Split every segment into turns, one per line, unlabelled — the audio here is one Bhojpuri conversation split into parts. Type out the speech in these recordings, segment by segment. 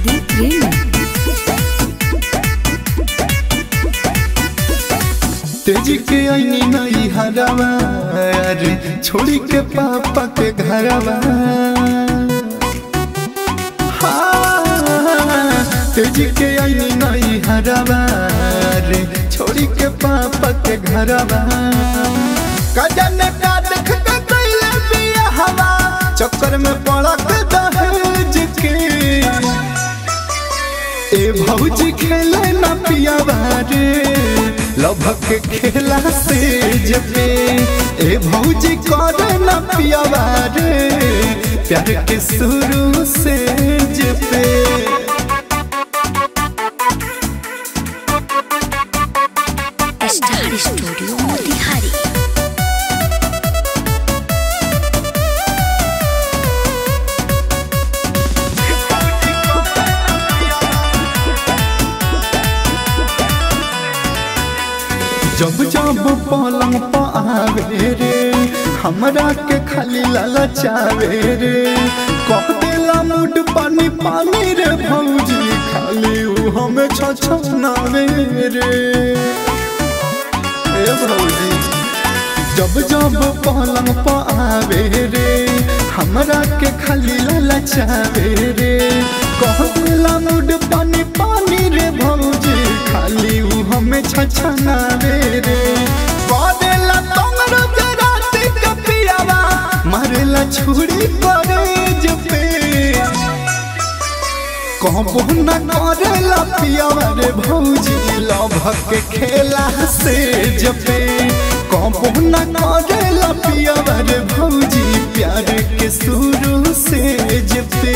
प्रदीप रेणु
तेजी के आईनी नई हरावा रे छोड़ी के पापा के घरवा हाँ, तेजी के आईनी नई हरावा रे छोड़ी के पापा के घरवा कजन का देख के कैले बिया हवा चक्कर में पड़ा के दहेज के ए भौजी खेले ना पिया रे लभक खेला से जबे ए भौजी करे ना पिया रे प्यार के शुरू से जबे
स्टार स्टूडियो मोतिहारी
जब जब पलंग पर आवे रे हमरा के खाली ललचावे रे कह देला मूड पानी पानी रे भौजी खाली ऊ हमें छछनावे रे ए भौजी जब जब पलंग पर आवे रे हमरा के खाली ललचावे रे कह देला मूड पानी पानी रे भौजी खाली ऊ हमें छछनावे रे कह देला तोमर जराती के पियावा मारेला छुरी परेज पे कहबो न करेला पियावा रे भौजी लभक के खेला से जपे कहबो न करेला पियावा रे भौजी प्यार के शुरू से जपे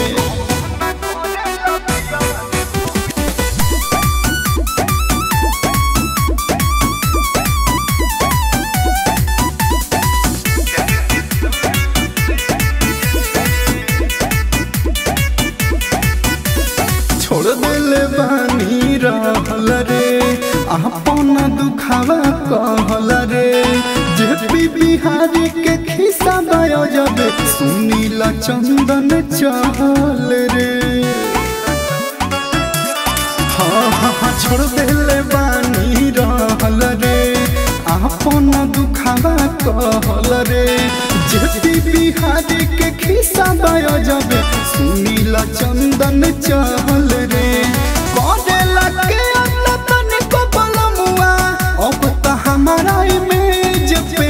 छोड़ दिले बानी रहल रे अपन दुखावा कहल रे जे पी बिहारी के खिस्सा बायो जबे सुनील चंदन चहल रे हाँ हाँ हाँ छोड़ दिले बानी रहल रे अपन दुखावा कहल रे जे पी बिहारी के खिस्सा बायो जबे सुनील चंदन चहल रे करेला के अन्ना तने को बलमुआ अब त हमारा इमेज पे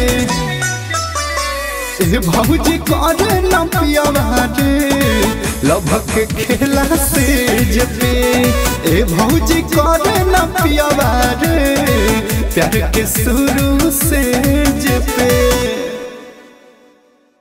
ए भौजी करे न पियावा रे लभक खेला से जपे ए भौजी करे न पियावा रे प्यार के शुरू से जपे